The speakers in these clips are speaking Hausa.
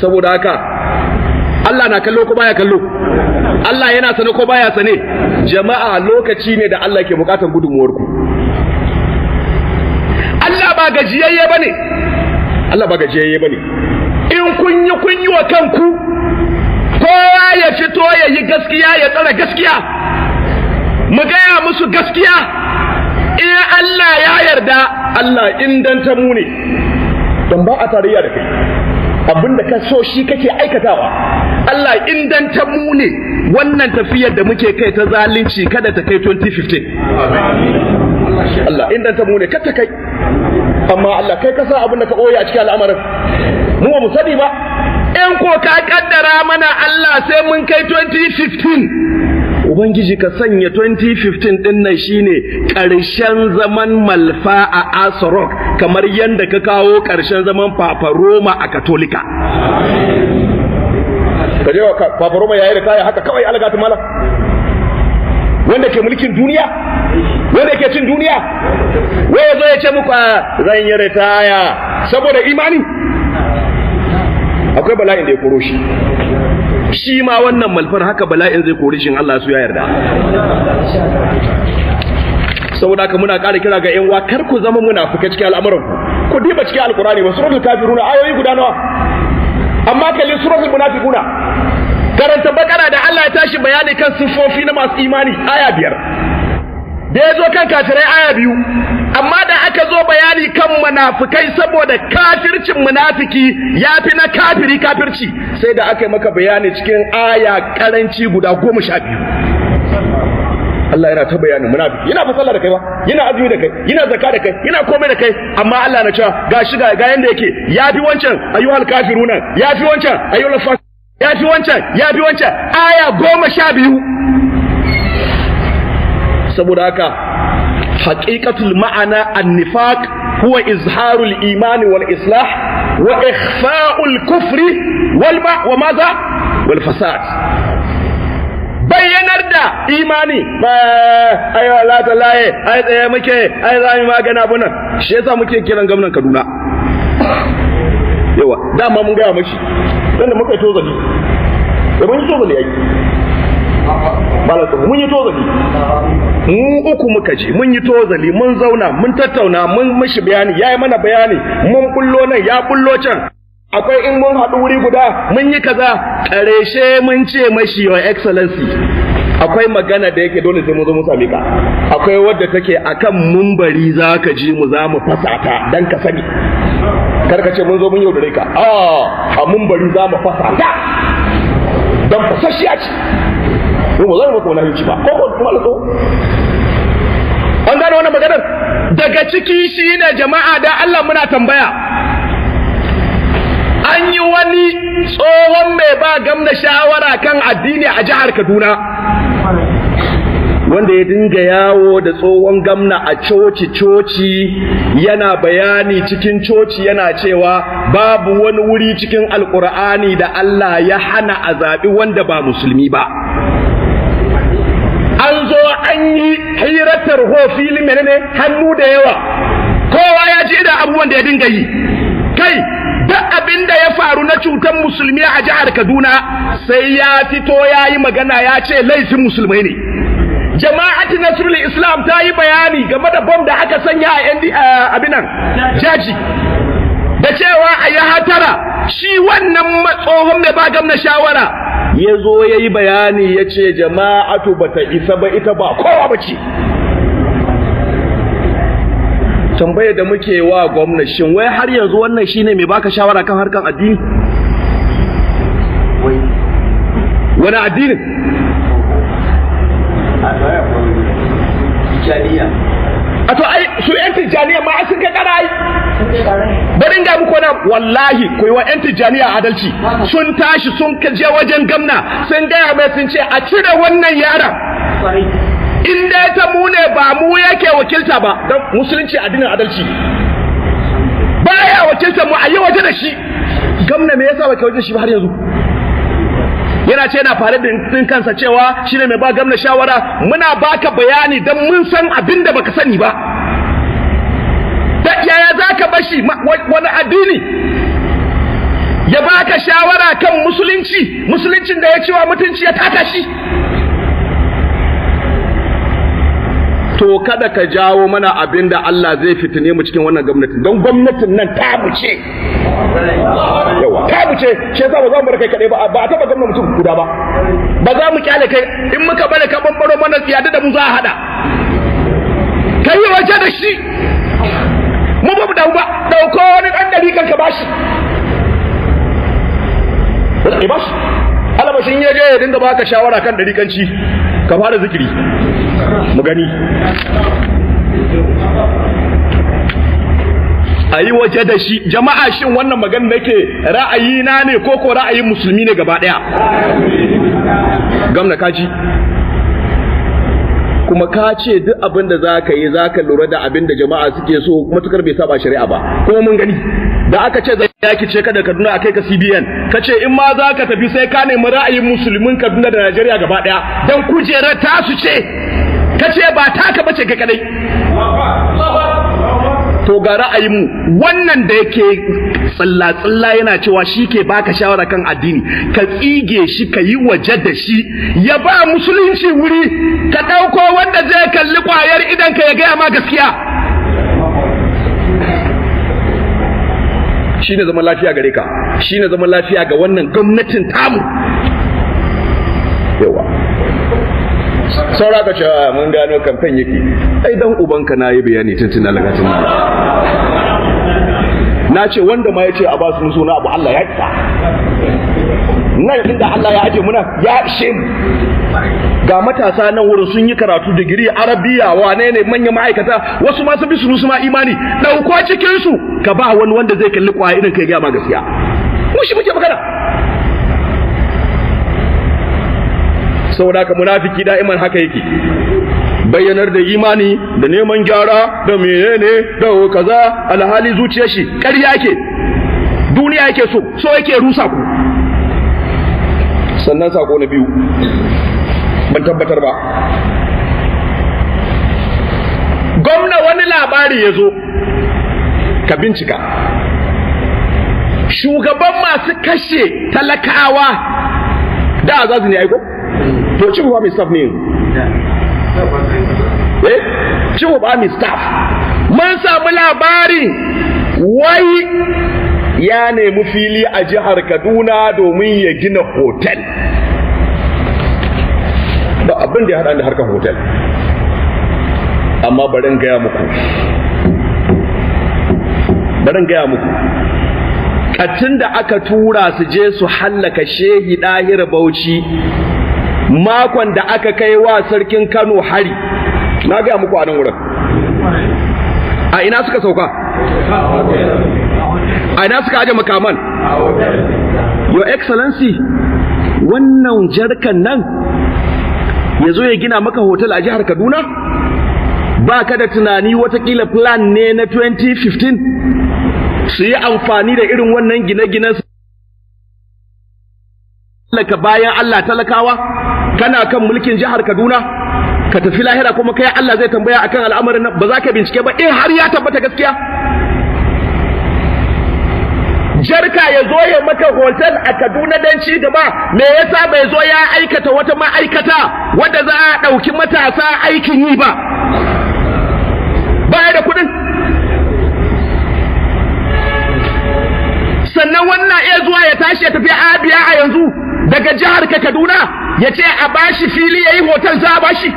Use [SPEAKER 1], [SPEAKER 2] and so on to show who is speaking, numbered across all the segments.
[SPEAKER 1] saboda haka Allah na kallo ko baya kallo Allah yana sane ko baya sane jama'a lokaci ne da Allah ke bukatar gudunmuwar ku Allah ba gajiyayye bane Allah ba gajiyayye bane in kun yi kun yi wa kanku kowa ya fito ya yi gaskiya ya tsara gaskiya mu gaya musu gaskiya in Allah ya yarda Allah indanta mu ne don ba a tarayya da kai abinda ka so shi kake aikatawa Allah indanta mu ne wannan tafiyar da muke kai ta zalunci kada ta kai 2015 Allah indanta mu ne kada ta kai amma Allah kai ka sa abinda ka ɓoye a cikin al'amarin mu ba mu sani ba in ko ka kaddara mana Allah sai mun kai 2015 Ubangiji ka sanya 2015 din nan shine ƙarshen zaman malfa a Asarok kamar yadda ka kawo ƙarshen zaman Papa Roma a Katolika. Ka je wa Papa Roma yayi da kaya haka kawai algatu mala. Wanda ke mulkin duniya? Wanda ke cin duniya? Wai ya zo ya ce muku zan yi ritaya saboda imani? Akwai bala'in da ya koro shi. shi ma wannan malfar haka bala'in zai kori shin Allah su ya yarda saboda haka muna ƙara kira ga ƴan uwa kar ku zama munafika cikin al'amuran ku ku diba cikin alqur'ani ba suratul kafiruna ayoyi guda nawa amma kalli suratul munafiquna karanta bakara da Allah ya tashi bayani kan sifofi na masu imani aya biyar da ya zo kan kafirai aya biyu amma da aka zo bayani kan munafikai saboda kafircin munafiki ya fi na kafiri kafirci sai da aka yi maka bayani cikin aya karanci guda goma sha biyu Allah yana ta bayanin munafiki yana fasalla da kai ba yana azumi da kai yana zakka da kai yana komai da kai amma Allah na cewa ga shi ga yanda yake ya fi wancan ayyuhal kafiruna ya fi wancan ayyuhal fas ya fi wancan ya fi wancan aya goma sha biyu saboda haka haqiqatul ma'ana an-nifaq huwa izharul imani wal islah wa ikhfa'ul kufri wal ma wa madha wal fasad bayyanar da imani ba ai wala ta laye ai tsaye muke ai za mu magana abun nan shi yasa muke kiran gwamnan Kaduna yawa dama mun gaya mashi dan da muka yi tozali da mun yi tozali ai mun yi tozali mu uku muka je mun yi tozali mun zauna mun tattauna mun mashi bayani yayi mana bayani mun bullo nan ya bullo can akwai in mun haɗu wuri guda mun yi kaza ƙarshe mun ce mashi your excellency akwai magana da yake dole sai mun zo mu sami ka akwai wadda take akan mumbari za ka ji mu za mu fasa ta dan ka sani karka ce mun zo mun yaudare ka a a mumbari za mu fasa ta dan fasashiya ce mu ba za mu maka wani ba ko ko kuma lato an gane wannan maganar daga ciki shi ne jama'a da Allah muna tambaya an yi wani tsohon mai ba gamna shawara kan addini a jihar Kaduna wanda ya dinga yawo da tsohon gamna a coci-coci yana bayani cikin coci yana cewa babu wani wuri cikin alkur'ani da Allah ya hana a zaɓi wanda ba musulmi ba an zo an yi hiratar ho fili menene hannu da yawa kowa ya ji da abubuwan da ya dinga yi kai duk abin da ya faru na cutar musulmi a jihar Kaduna sai ya fito ya yi magana ya ce laifin musulmai ne jama'ati nasrul islam ta yi bayani game da bom da aka sanya a yan abinan jaji da cewa a yi hatara shi wannan tsohon mai ba gamna shawara ya zo ya yi bayani ya ce jama'atu ba ta isa ba ita ba kowa ba ce tambayar da muke wa gwamna shin wai har yanzu wannan shine mai baka shawara kan harkan addini wani addinin a to ai su yan tijjaniya ma sun kai kara ai bari ga muku na wallahi ku yi wa yan tijjaniya adalci sun tashi sun je wajen gamna sun gaya mai sun ce a cire wannan yaron in dai ta mu ne ba mu yake wakilta ba don musulunci addinin adalci baya wakilta mu a yi waje da shi gamna me yasa baka waje shi ba har yanzu yana ce yana fare da din kansa cewa shine mai ba gamna shawara muna baka bayani dan mun san abin da baka sani ba da yaya zaka bashi wani addini ya baka shawara kan musulunci musuluncin da ya cewa mutunci ya taka shi to kada ka jawo mana abin da Allah zai fitine mu cikin wannan gwamnatin don gwamnatin nan ta ce yawa ta ce shi yasa ba za mu bar kai kadai ba ba a taba gwamnati mutum guda ba ba za mu kyale kai in muka bari ka bambaro mana tsiyada da mu za a hada kai yi waje da shi mu ba mu dawo ba dauko wani dan dari kan ka bashi ba bashi alabashin ya je ya dinga baka shawara kan dariƙanci ka fara zikiri mu gani a yi waje da shi jama'a shin wannan magana nake ra'ayi na ne ko ko ra'ayin musulmi ne gaba ɗaya gamna kaji kuma ka ce duk abin da za ka yi za ka lura da abin da jama'a suke so matukar bai saba shari'a ba kuma mun gani da aka ce zai yaki ce ka da kaduna a kai ka cbn ka ce in ma za ka tafi sai ka nemi ra'ayin musulmin kaduna da najeriya gaba daya don kujerar tasu ce ka ce ba taka bace ka kadai to ga ra'ayinmu wannan da yake tsalla-tsalla yana cewa shi ke baka shawara kan addini ka tsige shi ka yi waje da shi ya ba musulunci wuri ka ɗauko wanda zai kalli ƙwayar idan ka ya gaya ma gaskiya shi ne zaman lafiya gare ka shi ne zaman lafiya ga wannan gwamnatin tamu yawa saura ka cewa mun gano kamfen yake ai dan ubanka na yi bayani tuntun alakatin na ce wanda ma ya ce a ba su suna abu Allah ya isa nan inda Allah ya aje muna ya ishe mu ga matasa nan wurin sun yi karatu digiri arabiya wane ne manyan ma'aikata wasu ma su bi su ma imani dauko cikin su ka ba wani wanda zai kalli kwaya irin kai ga ma gaskiya mu shi muke magana saboda ka munafiki da'iman haka yake bayyanar da imani da neman gyara da menene da kaza alhali zuciyar shi ƙarya yake duniya yake so so yake rusa ku sannan sako na biyu ban tabbatar ba gwamna wani labari ya zo ka bincika shugaban masu kashe talakawa da azazi ne aiko to cin mai staff ne eh cin mai staff mun samu labari wai ya nemi fili a jihar Kaduna domin ya gina hotel ba abin da ya haɗa da harkar hotel amma barin gaya muku barin gaya muku katin da aka tura su je su hallaka shehi ɗahir bauchi makon da aka kai wa sarkin kano hari na gaya muku a nan wurin a ina suka sauka a ina suka aje makaman your excellency wannan jarkan nan ya zo ya gina maka hotel a jihar kaduna ba ka da tunani watakila plan ne na 2015 su yi amfani da irin wannan gine-gine su talaka bayan Allah talakawa kana kan mulkin jihar Kaduna ka tafi lahira kuma kai Allah zai tambaya akan al'amarin nan ba za ka bincike ba in har ya tabbata gaskiya jarka ya zo ya maka hotel a Kaduna don ci gaba me yasa bai zo ya aikata wata ma'aikata wadda za a ɗauki matasa aikin yi ba baya da kuɗin sannan wannan iya zuwa ya tashi ya tafi Abia a yanzu daga jihar ka Kaduna ya ce a bashi fili ya yi hotel za a bashi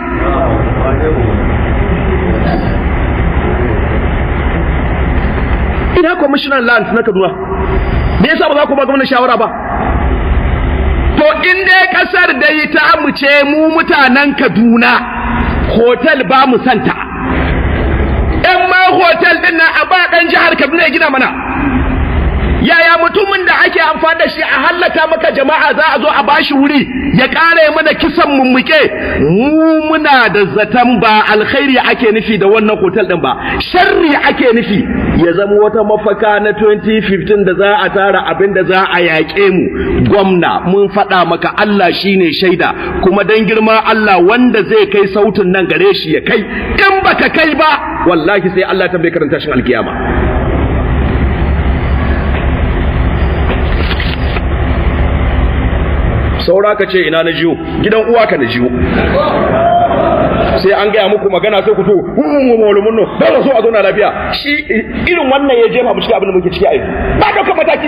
[SPEAKER 1] ina commissioner land na Kaduna me yasa ba za ku ba gwamnati shawara ba to in dai kasar da yi ta mu ce mu mutanen Kaduna hotel ba mu santa in ma hotel din nan a ba dan jihar Kaduna ya gina mana yaya mutumin da ake amfani da shi a hallaka maka jama'a za a zo a bashi wuri ya ƙara mana kisan mummuke mu muna da zaton ba alkhairi ake nufi da wannan hotel din ba sharri ake nufi ya zama wata mafaka na 2015 da za a tara abin da za a yaƙe mu gwamna mun faɗa maka Allah shine shaida kuma dan girma Allah wanda zai kai sautin nan gare shi ya kai in baka kai ba wallahi sai Allah tambaye karanta shin alkiyama saura ka ce ina na jiyo gidan uwa ka na jiyo sai an gaya muku magana sai ku to malumin nan ba so a zauna lafiya shi irin wannan ya jefa mu cikin abin da muke ciki a yanzu ba ɗaukar mataki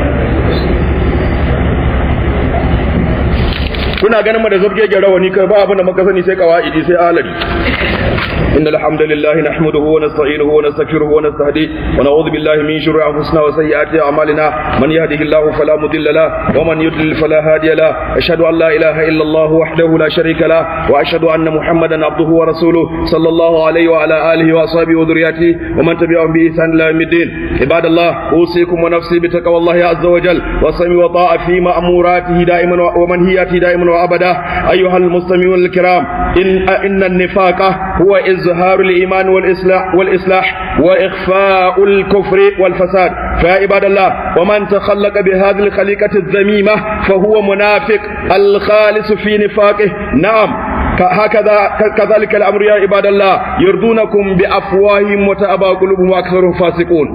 [SPEAKER 1] kuna ganin mu da zabgegen rawani kai ba abin da muka sani sai kawaidi sai alabi إن الحمد لله نحمده ونستعينه ونستغفره ونستهديه ونعوذ بالله من شرور أنفسنا وسيئات أعمالنا من يهده الله فلا مضل له ومن يضلل فلا هادي له أشهد أن لا إله إلا الله وحده لا شريك له وأشهد أن محمدا عبده ورسوله صلى الله عليه وعلى آله وأصحابه وذرياته ومن تبعهم بإحسان إلى يوم الدين عباد الله أوصيكم ونفسي بتقوى الله عز وجل والسمع والطاعة في مأموراته دائما ومنهياته دائما وأبدا أيها المستمعون الكرام إن إن النفاق هو إظهار الإيمان والإصلاح والإصلاح وإخفاء الكفر والفساد فيا عباد الله ومن تخلق بهذه الخليقة الذميمة فهو منافق الخالص في نفاقه نعم هكذا كذلك الأمر يا عباد الله يرضونكم بأفواههم وتأبى قلوبهم وأكثرهم فاسقون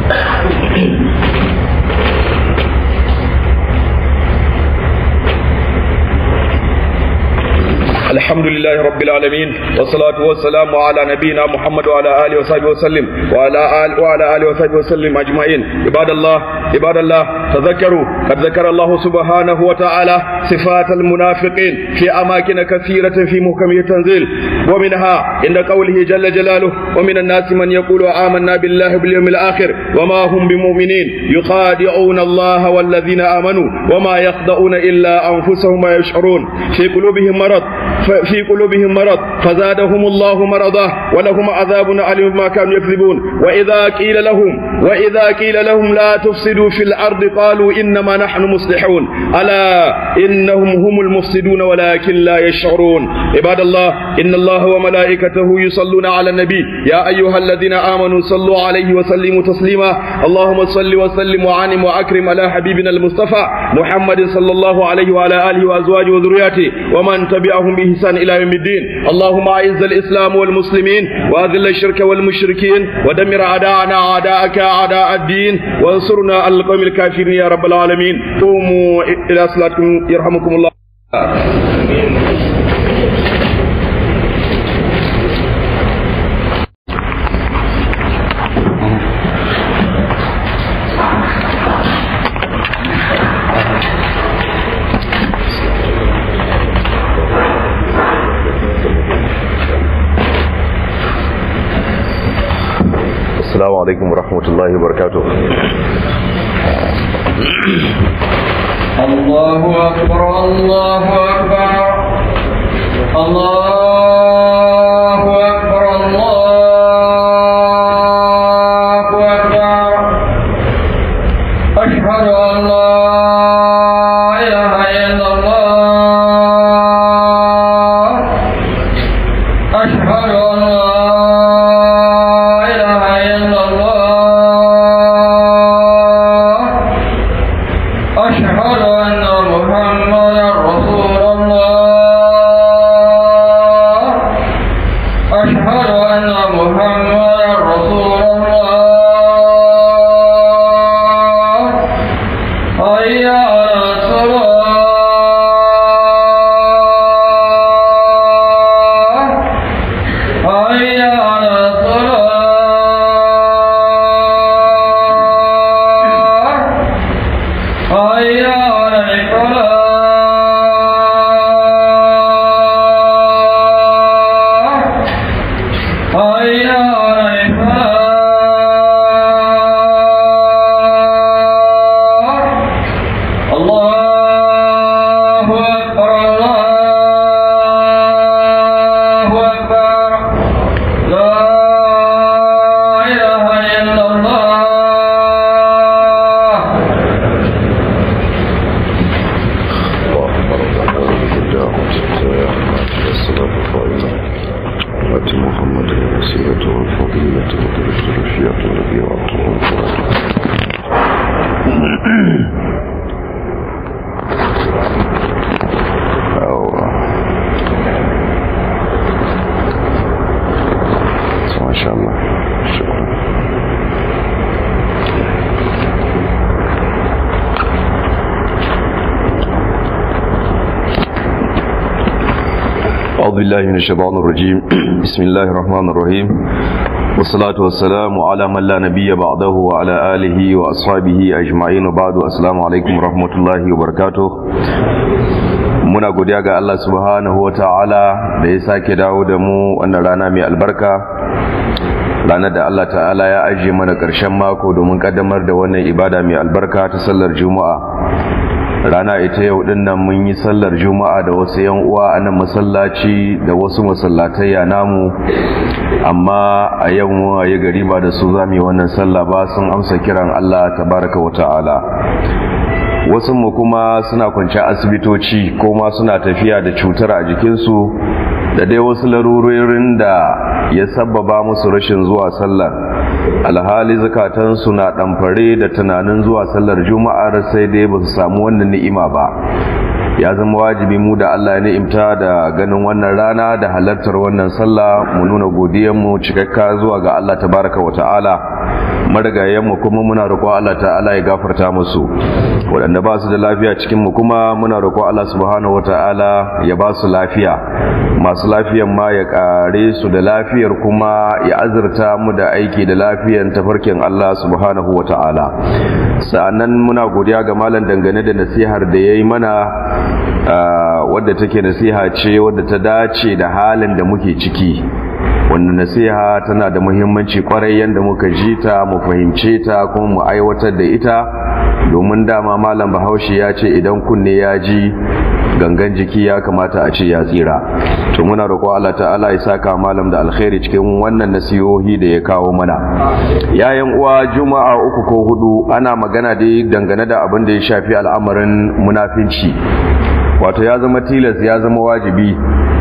[SPEAKER 1] الحمد لله رب العالمين والصلاة والسلام على نبينا محمد وعلى آله وصحبه وسلم وعلى آله وعلى آله وصحبه وسلم أجمعين عباد الله عباد الله تذكروا قد ذكر الله سبحانه وتعالى صفات المنافقين في أماكن كثيرة في محكم التنزيل ومنها عند قوله جل جلاله ومن الناس من يقول آمنا بالله باليوم الآخر وما هم بمؤمنين يخادعون الله والذين آمنوا وما يخدعون إلا أنفسهم ويشعرون في قلوبهم مرض في قلوبهم مرض فزادهم الله مرضا ولهم عذاب أليم ما كانوا يكذبون وإذا قيل لهم وإذا قيل لهم لا تفسدوا في الأرض قالوا إنما نحن مصلحون ألا إنهم هم المفسدون ولكن لا يشعرون عباد الله إن الله وملائكته يصلون على النبي يا أيها الذين آمنوا صلوا عليه وسلموا تسليما اللهم صل وسلم وعنم وأكرم على حبيبنا المصطفى محمد صلى الله عليه وعلى آله وأزواجه وذرياته ومن تبعهم بإحسان إلى يوم الدين اللهم أعز الإسلام والمسلمين وأذل الشرك والمشركين ودمر أعداءنا أعداءك أعداء الدين وانصرنا على القوم الكافرين يا رب العالمين قوموا إلى صلاتكم يرحمكم الله
[SPEAKER 2] السلام عليكم ورحمة الله وبركاته
[SPEAKER 3] الله أكبر الله أكبر الله أكبر الله أكبر أشهد أن لا إله إلا الله أشهد أن لا إله إلا الله أشهد أن محمدا رسول الله أشهد أن محمدا رسول الله حي على الصلاة حي على الصلاة حي على الفلاح حي على الفلاح الله
[SPEAKER 2] بالله من الشيطان الرجيم بسم الله الرحمن الرحيم والصلاة والسلام على من لا نبي بعده وعلى آله وأصحابه أجمعين وبعد السلام عليكم ورحمة الله وبركاته muna godiya ga Allah subhanahu wa ta'ala da ya sake dawo da mu wannan rana mai albarka ranar da Allah ta'ala ya ajiye mana ƙarshen mako domin ƙaddamar da wannan ibada mai albarka ta sallar juma'a rana ita yau din nan mun yi sallar juma'a da wasu yan uwa a nan masallaci da wasu masallatai namu amma a yau mu yi gari ba da su zamu yi wannan sallah ba sun amsa kiran Allah tabaraka wa ta'ala wasu mu kuma suna kwanci asibitoci ko ma suna tafiya da cutar a jikinsu da dai wasu larurorin da ya sabbaba musu rashin zuwa sallar alhali zakatansu na ɗamfare da tunanin zuwa sallar juma'ar sai dai ba su samu wannan ni'ima ba ya zama wajibi mu da Allah ya ni'imta da ganin wannan rana da halartar wannan sallah mu nuna godiyanmu cikakka zuwa ga Allah tabaraka wa ta'ala marigayenmu kuma muna roƙon Allah ta'ala ya gafarta musu waɗanda ba su da lafiya cikin mu kuma muna roƙon Allah subhanahu wa ta'ala ya ba su lafiya masu lafiyan ma ya ƙare su da lafiyar kuma ya azurta mu da aiki da lafiyan tafarkin Allah subhanahu wa ta'ala sa'annan muna godiya ga malam dangane da nasihar da ya yi mana wadda take nasiha ce wadda ta dace da halin da muke ciki wannan nasiha tana da muhimmanci kwarai yadda muka ji ta mu fahimce ta kuma mu aiwatar da ita domin dama malam bahaushe ya ce idan kunne ya ji gangan jiki ya kamata a ce ya tsira to muna roƙo Allah ta'ala ya saka malam da alkhairi cikin wannan nasihohi da ya kawo mana yayin uwa juma'a uku ko hudu ana magana dai dangane da abin da ya shafi al'amarin munafinci wato ya zama tilas ya zama wajibi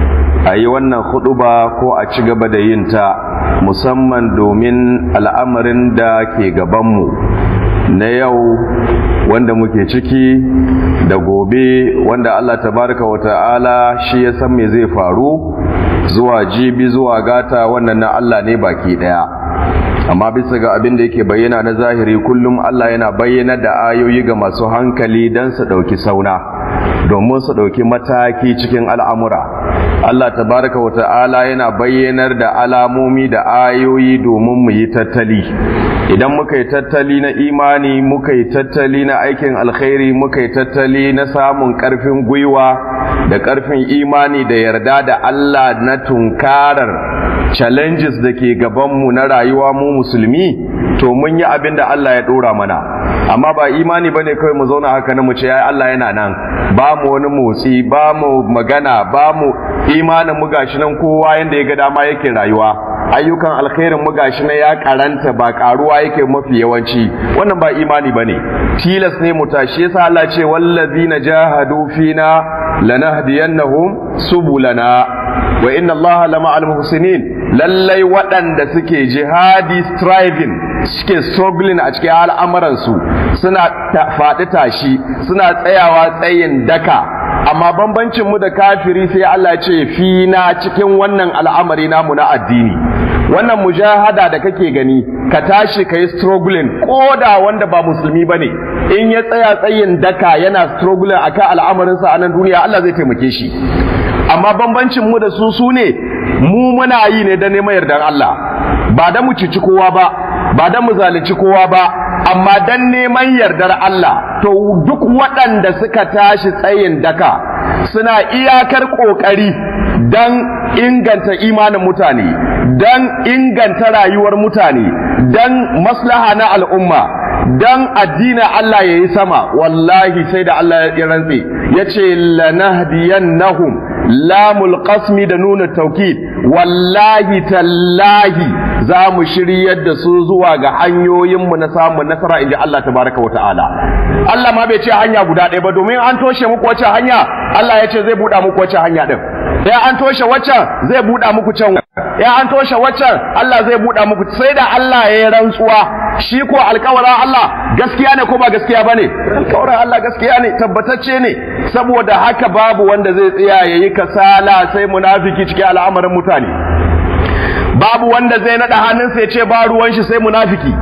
[SPEAKER 2] a yi wannan huduba ko a ci gaba da yin ta musamman domin al'amarin da ke gabanmu na yau wanda muke ciki da gobe wanda Allah tabaraka wa ta'ala shi ya san me zai faru zuwa jibi zuwa gata wannan na Allah ne baki daya amma bisa ga abin da yake bayyana na zahiri kullum Allah yana bayyana da ayoyi ga masu hankali don su ɗauki sauna domin su ɗauki mataki cikin al'amura Allah tabaraka wa ta'ala yana bayyanar da alamomi da ayoyi domin mu yi tattali idan muka yi tattali na imani muka yi tattali na aikin alkhairi muka yi tattali na samun ƙarfin gwiwa da ƙarfin imani da yarda da Allah na tunkarar challenges da ke gabanmu na rayuwa mu musulmi to mun yi abin da Allah ya ɗora mana amma ba imani bane kawai mu zauna haka na mu ce ai Allah yana nan ba mu wani motsi ba mu magana ba mu imanin mu gashi nan kowa yanda ya ga dama yake rayuwa ayyukan alkhairin mu gashi nan ya karanta ba karuwa yake mafi yawanci wannan ba imani bane tilas ne mu tashi yasa Allah ce wallazina jahadu fina lanahdiyannahum subulana wa inna Allah lama'al muhsinin lallai waɗanda suke jihadi striving suke struggling a cikin al'amuransu suna faɗi tashi suna tsayawa tsayin daka amma bambancin mu da kafiri sai Allah ce fi na cikin wannan al'amari namu na addini wannan mujahada da kake gani ka tashi ka yi struggling ko da wanda ba musulmi ba ne in ya tsaya tsayin daka yana struggling akan al'amarinsa a nan duniya Allah zai taimake shi amma bambancin mu da su su ne mu muna yi ne da neman yardan Allah ba da mu cici kowa ba ba da mu zalunci kowa ba amma dan neman yardar Allah to duk waɗanda suka tashi tsayin daka suna iyakar ƙoƙari dan inganta imanin mutane dan inganta rayuwar mutane dan maslaha na al'umma dan addinin Allah ya yi sama wallahi sai da Allah ya rantse ya ce lanahdiyannahum lamul qasmi da nuna taukid wallahi tallahi za mu shiryar da su zuwa ga hanyoyinmu na samun nasara inji Allah tabaraka wa ta'ala Allah ma bai ce hanya guda ɗaya ba domin an toshe muku wacce hanya Allah ya ce zai buɗa muku wacce hanya ɗin ya an toshe waccan zai buɗa muku can ya an toshe waccan Allah zai buɗa muku sai da Allah ya yi rantsuwa shi ko alkawarin Allah gaskiya ne ko ba gaskiya bane alkawarin Allah gaskiya ne tabbatacce ne saboda haka babu wanda zai tsaya yayi kasala sai munafiki cikin al'amarin mutane babu wanda zai nada hannunsa ya ce ba ruwan shi sai munafiki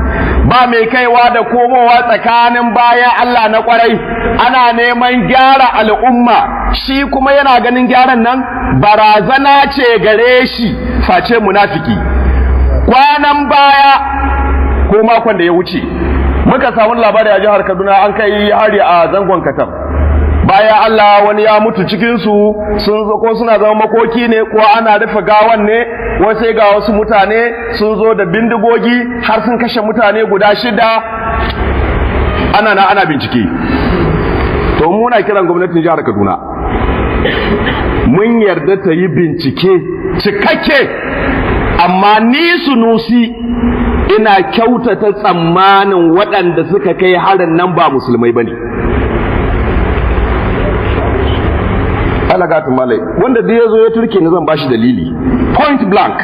[SPEAKER 1] ba mai kaiwa da komowa tsakanin bayan Allah na kwarai ana neman gyara al'umma shi kuma yana ganin gyaran nan barazana ce gare shi face munafiki kwanan baya ko makon da ya wuce muka samu labari a jihar Kaduna an kai hari a zangon Katam bayan Allah wani ya mutu cikinsu sun zo ko suna zama makoki ne ko ana rufe gawan ne ko sai ga wasu mutane sun zo da bindigogi har sun kashe mutane guda shida ana na ana bincike to muna kiran gwamnatin jihar Kaduna mun yarda ta yi bincike cikakke amma ni sunusi ina kyautata tsammanin waɗanda suka kai harin nan ba musulmai bane alagatu malai wanda da ya zo ya turke ni zan bashi dalili point blank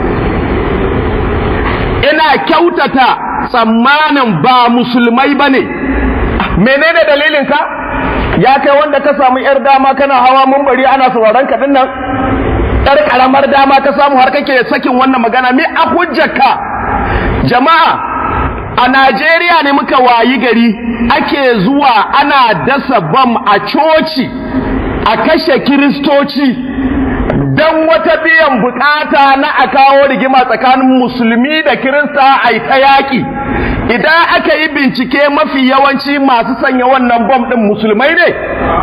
[SPEAKER 1] ina kyautata tsammanin ba musulmai ba ne menene dalilin ka ya kai wanda ka samu yar dama kana hawa mumbari ana sauraron ka dinnan yar karamar dama ka samu har kake sakin wannan magana me a hujjarka jama'a a Najeriya ne muka wayi gari ake zuwa ana dasa bam a coci a kashe kiristoci don wata biyan bukata na a kawo rigima tsakanin musulmi da kirista a yi ta yaƙi idan aka yi bincike mafi yawanci masu sanya wannan bom ɗin musulmai ne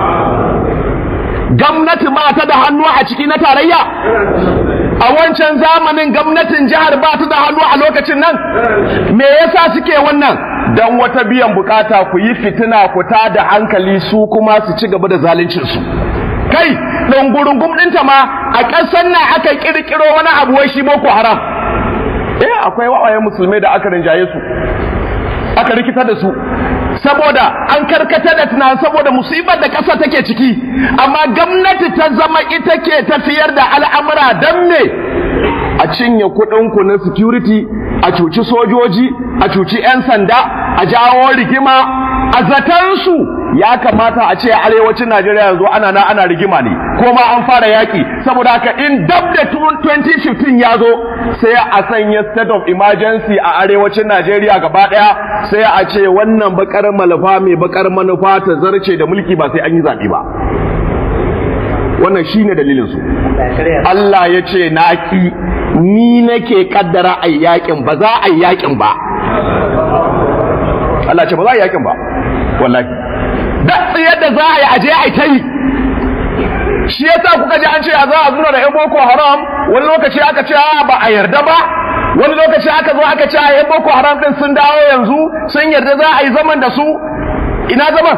[SPEAKER 1] gwamnati ba ta da hannu a ciki na tarayya a wancan zamanin gwamnatin jihar ba ta da hannu a lokacin nan me yasa suke wannan don wata biyan bukata ku yi fitina ku ta da hankali su kuma su ci gaba da zaluncinsu kai ɗungurungum ɗinta ma a ƙasar nan aka ƙirƙiro wani abu wai shi boko haram eh akwai wawayen musulmai da aka rinjaye su aka rikita da su saboda an karkata da tunan saboda musibar da ƙasa take ciki amma gwamnati ta zama ita ke tafiyar da al'amura don me a cinye kuɗinku na security a cuci sojoji a cuci 'yan sanda a jawo rigima a zatansu ya kamata a ce arewacin Najeriya yanzu ana na ana rigima ne ko ma an fara yaki saboda haka in dab da 2015 ya zo sai a sanya state of emergency a arewacin Najeriya gaba daya sai a ce wannan bakar manufa mai bakar manufa ta zarce da mulki ba sai an yi zaɓe ba wannan shine dalilin su Allah ya ce naki ni nake kaddara a yakin ba za a yakin ba Allah ce ba za a yakin ba wallahi da yadda za a yi aje a ta yi shi yasa kuka ji an ce a za a zura da yan boko haram wani lokaci aka ce ba a yarda ba wani lokaci aka zo aka ce a yan boko haram din sun dawo yanzu sun yarda za a yi zaman da su ina zaman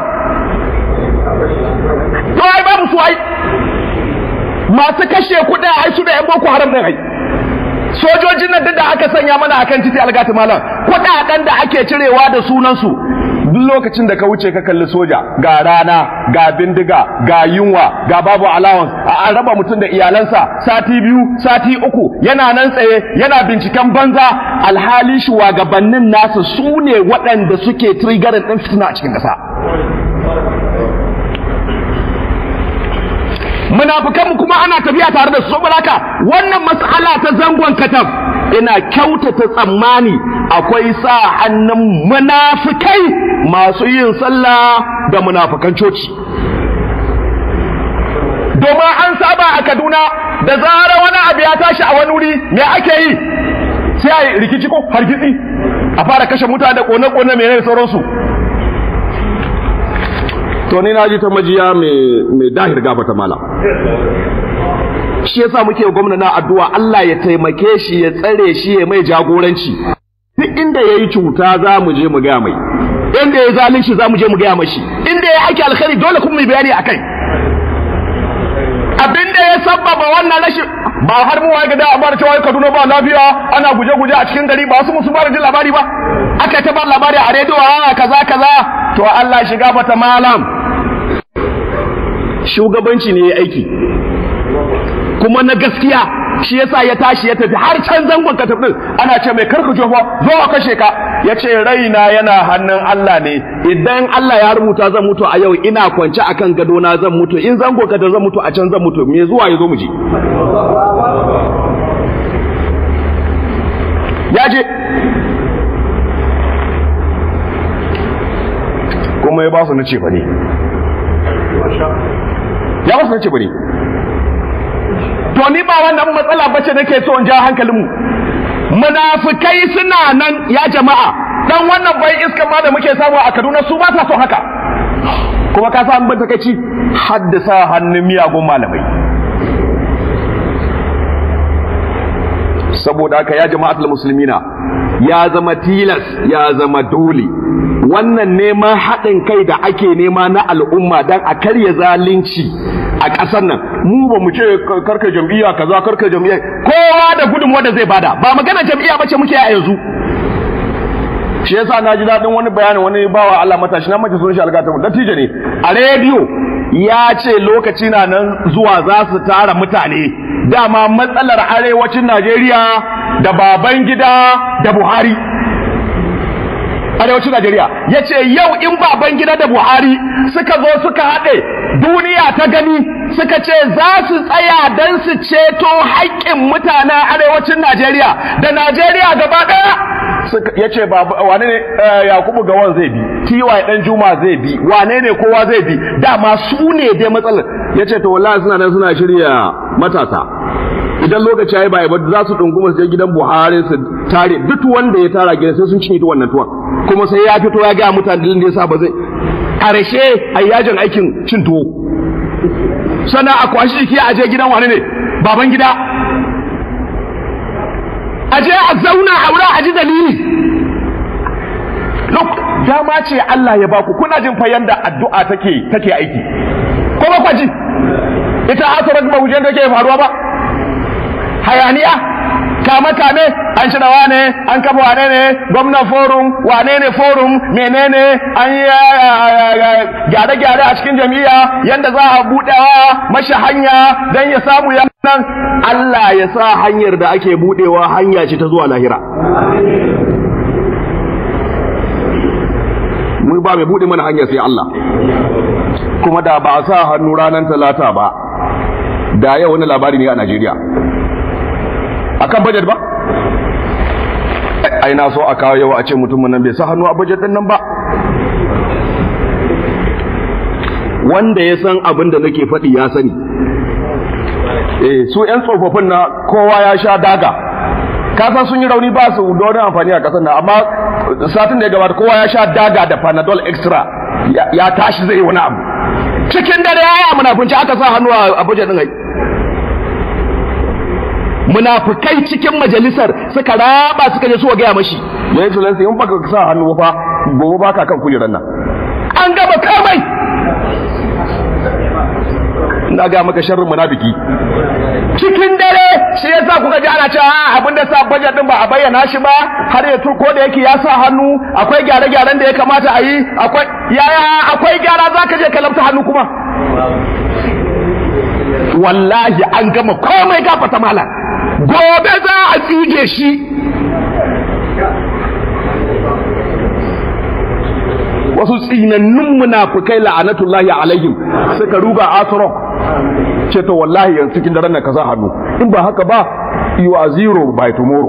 [SPEAKER 1] to ai babu su ai masu kashe kuɗi ai su da yan boko haram din ai sojojin nan duk da aka sanya mana akan titi algatu malam kuɗaɗen da ake cirewa da sunan su duk lokacin da ka wuce ka kalli soja ga rana ga bindiga ga yunwa ga babu allowance a an raba mutum da iyalansa sati biyu sati uku yana nan tsaye yana binciken banza alhali shugabannin nasa su ne waɗanda suke trigarin ɗin fitina a cikin ƙasa munafukanmu kuma ana tafiya tare da su saboda haka wannan mas'ala ta zangon katab ina kyautata tsammani akwai sa hannun munafikai masu yin sallah da munafukan coci domin an saba a Kaduna da zara wani abu ya tashi a wani wuri me ake yi sai a yi rikici ko hargitsi a fara kashe mutane da kone-kone mai da sauransu to ni na ji ta majiya mai dahir gaba ta mala shi yasa muke gwamna na addu'a Allah ya taimake shi ya tsare shi ya mai jagoranci duk inda yayi cuta za mu je mu ga mai inda ya zalunci za mu je mu ga mashi inda ya aiki alkhairi dole kuma mu bayani akai abinda ya sabbaba wannan rashin ba har mu wai gida amma cewa Kaduna ba lafiya ana guje-guje a cikin gari ba su musu ba jin labari ba aka ta bar labari a rediyo a kaza kaza to Allah shiga fata malam shugabanci ne ya aiki kuma na gaskiya shi yasa ya tashi ya tafi har can zangon ka tafi ana ce mai karka jofa zo a kashe ka ya ce raina yana hannun Allah ne idan Allah ya rubuta zan mutu a yau ina kwance akan gado na zan mutu in zango ka da zan mutu a can zan mutu me zuwa ya zo mu je ya je kuma ya ba su na ce ne ya ba su na ce ne to ni ba wannan matsala bace nake so in ja hankalin mu munafikai suna nan ya jama'a dan wannan bai iska ma da muke samu a Kaduna su ba sa son haka kuma ka sa an ban takeici haddasa hannun miyagun malamai saboda haka ya jama'atul muslimina ya zama tilas ya zama dole wannan neman haɗin kai da ake nema na al'umma don a karya zalunci a ƙasar nan mu ba mu ce karka jam'iyya kaza karka jam'iyya kowa da gudunmuwa da zai bada ba magana jam'iyya bace muke a yanzu shi yasa na ji daɗin wani bayani wani bawa Allah matashi na mace sun shi algata dattijo ne a rediyo ya ce lokaci na nan zuwa za su tara mutane dama matsalar arewacin Najeriya da baban gida da Buhari arewacin Najeriya ya ce yau in baban gida da Buhari suka zo suka haɗe duniya ta gani suka ce za su tsaya don su ceto haƙƙin mutanen arewacin Najeriya da Najeriya gaba ɗaya ya ce wane ne yakubu gawan zai bi tiwa dan juma zai bi wane ne kowa zai bi dama su ne dai matsalar ya ce to wallahi suna nan suna shirya matasa idan lokaci ya yi bai ba za su ɗunguma su je gidan buhari su tare duk wanda ya tara gidan sai sun cinye ta wannan tuwon kuma sai ya fito ya gaya mutane dalilin da ya sa ba zai ƙarshe a yajin aikin cin tuwo sannan a kwashi jiki a je gidan wane ne baban gida a je a zauna a wurin a ji dalili look dama ce Allah ya baku kuna jin fa yanda addu'a take take aiki ko ba kwaji ita asarar ba wujen da ke faruwa ba hayaniya kame kame an shirya wane an kafa wane ne gwamna forum wane ne forum menene an yi gyare gyare a cikin jami'a yanda za a buɗewa mashi hanya don ya samu nan Allah ya sa hanyar da ake buɗewa hanya ce ta zuwa lahira mu ba mai buɗe mana hanya sai Allah kuma da ba a sa hannu ranar talata ba da yau wani labari ne a Najeriya akan budget ba ai na so a kawo yau a ce mutumin nan bai sa hannu a budget din nan ba wanda ya san abin da nake faɗi ya sani eh su ƴan tsofaffin na kowa ya sha daga kasan sun yi rauni ba su da wani amfani a ƙasar nan amma satin da ya gabata kowa ya sha daga da panadol extra ya tashi zai yi wani abu cikin dare ya yi munafunci aka sa hannu a budget din ai munafukai cikin majalisar suka raba suka je suka gaya mashi ya yi tulansa in baka sa hannu fa gobe baka kan kujerar nan an gaba kamai na ga maka sharrin munafiki cikin dare shi yasa kuka ji ana cewa abin da sa budget din ba a bayyana shi ba har ya ko da yake ya sa hannu akwai gyare-gyaren da ya kamata a yi akwai yaya akwai gyara zaka je ka lamta hannu kuma wallahi an gama komai gafata mala gobe za a tsige shi wasu tsinannun munafukai la'anatullahi alaihim suka ruga asro ce to wallahi yanzu cikin daren nan ka sa hannu in ba haka ba you are zero by tomorrow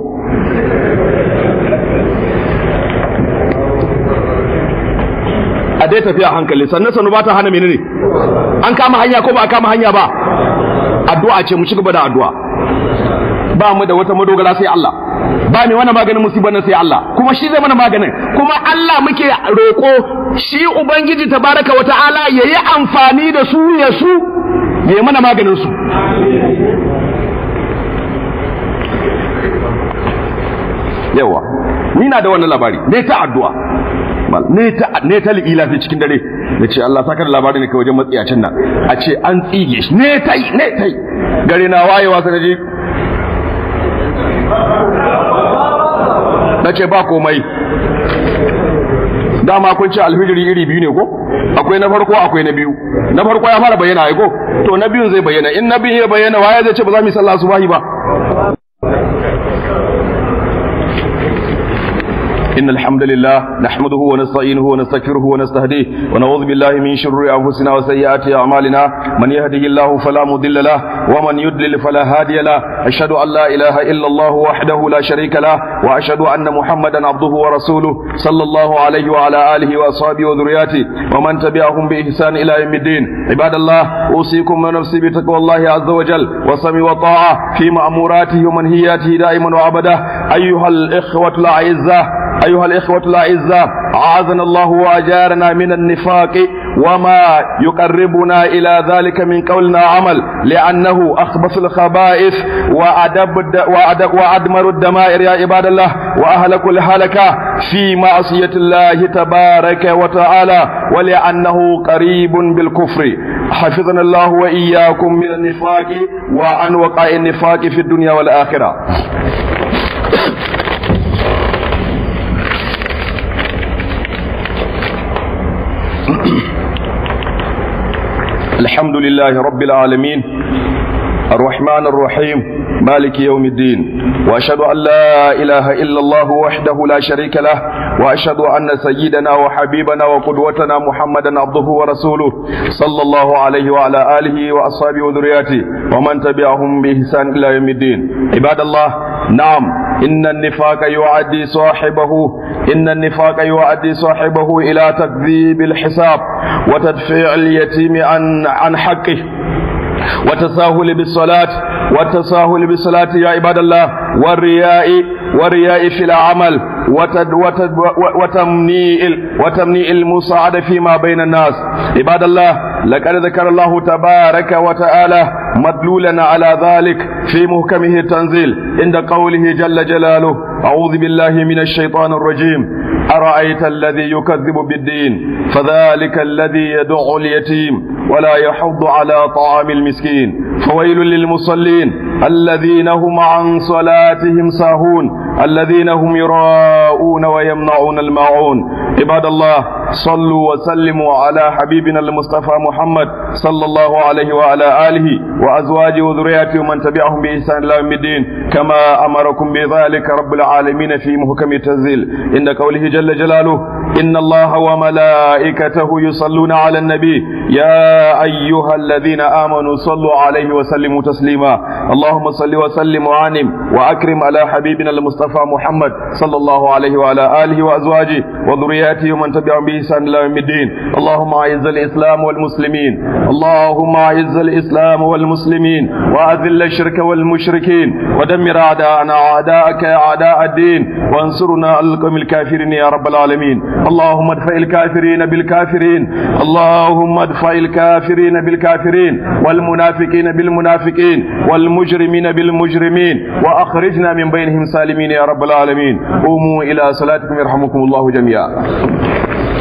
[SPEAKER 1] a dai tafiya hankali sannan sanu ba ta hana menene an kama hanya ko ba a kama hanya ba addu'a ce mu ci gaba da addu'a ba mu da wata madogara sai Allah ba ne wannan maganin musibar nan sai Allah kuma shi zai mana maganin kuma Allah muke roko shi ubangiji tabaraka wata'ala yayi amfani da su ya su yayi mana maganin su yawa ni na da wannan labari ne ta addu'a ne ta ne ta li'ila fi cikin dare da ce Allah sakar labari ne kai wajen matsiyacin nan a ce an tsige shi ne tai ne tai gare na wayewa sai je na ce ba komai dama kun ce alfijiri iri biyu ne ko akwai na farko akwai na biyu na farko ya fara bayyana ai ko to na biyun zai bayyana in na biyun ya bayyana waye zai ce ba za mu yi sallah subahi ba
[SPEAKER 2] إن الحمد لله نحمده ونستعينه ونستغفره ونستهديه ونعوذ بالله من شرور أنفسنا وسيئات أعمالنا من يهده الله فلا مضل له ومن يضلل فلا هادي له أشهد أن لا إله إلا الله وحده لا شريك له وأشهد أن محمدا عبده ورسوله صلى الله عليه وعلى آله وأصحابه وذرياته ومن تبعهم بإحسان إلى يوم الدين عباد الله أوصيكم ونفسي بتقوى الله عز وجل وسمع وطاعة في مأموراته ومنهياته دائما وأبدا أيها الإخوة الأعزاء أيها الإخوة الأعزاء أعاذنا الله وأجارنا من النفاق وما يقربنا إلى ذلك من قولنا عمل لأنه أخبث الخبائث وأدب وأدب وأدمر الدمائر يا عباد الله وأهلك الهلكة في معصية الله تبارك وتعالى ولأنه قريب بالكفر حفظنا الله وإياكم من النفاق وعن وقع النفاق في الدنيا والآخرة الحمد لله رب العالمين الرحمن الرحيم مالك يوم الدين وأشهد أن لا إله إلا الله وحده لا شريك له وأشهد أن سيدنا وحبيبنا وقدوتنا محمدا عبده ورسوله صلى الله عليه وعلى آله وأصحابه وذرياته ومن تبعهم بإحسان إلى يوم الدين عباد الله نعم إن النفاق يعدي صاحبه إن النفاق يعدي صاحبه إلى تكذيب الحساب وتدفيع اليتيم عن عن حقه وتساهل بالصلاة والتساهل بالصلاة يا عباد الله والرياء والرياء في العمل وتد وتد وتمنيء وتمنيء المساعدة فيما بين الناس عباد الله لقد ذكر الله تبارك وتعالى مدلولا على ذلك في محكمه التنزيل عند قوله جل جلاله أعوذ بالله من الشيطان الرجيم أرأيت الذي يكذب بالدين فذلك الذي يدع اليتيم ولا يحض على طعام المسكين فويل للمصلين الذين هم عن صلاتهم ساهون الذين هم يراءون ويمنعون الماعون عباد الله صلوا وسلموا على حبيبنا المصطفى محمد صلى الله عليه وعلى آله وأزواجه وذرياته ومن تبعهم بإحسان إلى يوم الدين كما أمركم بذلك رب العالمين في محكم التنزيل عند قوله جل جلاله إن الله وملائكته يصلون على النبي يا أيها الذين آمنوا صلوا عليه وسلموا تسليما اللهم صل وسلم وعنم وأكرم على حبيبنا المصطفى محمد صلى الله عليه وعلى آله وأزواجه وذرياته ومن تبعهم بإحسان إلى يوم الدين اللهم أعز الإسلام والمسلمين اللهم أعز الإسلام والمسلمين وأذل الشرك والمشركين ودمر أعداءنا أعداءك أعداء الدين وانصرنا على القوم الكافرين يا رب العالمين اللهم ادفع الكافرين بالكافرين اللهم ادفع الكافرين بالكافرين والمنافقين بالمنافقين والمجرمين بالمجرمين وأخرجنا من بينهم سالمين يا رب العالمين قوموا إلى صلاتكم يرحمكم الله جميعا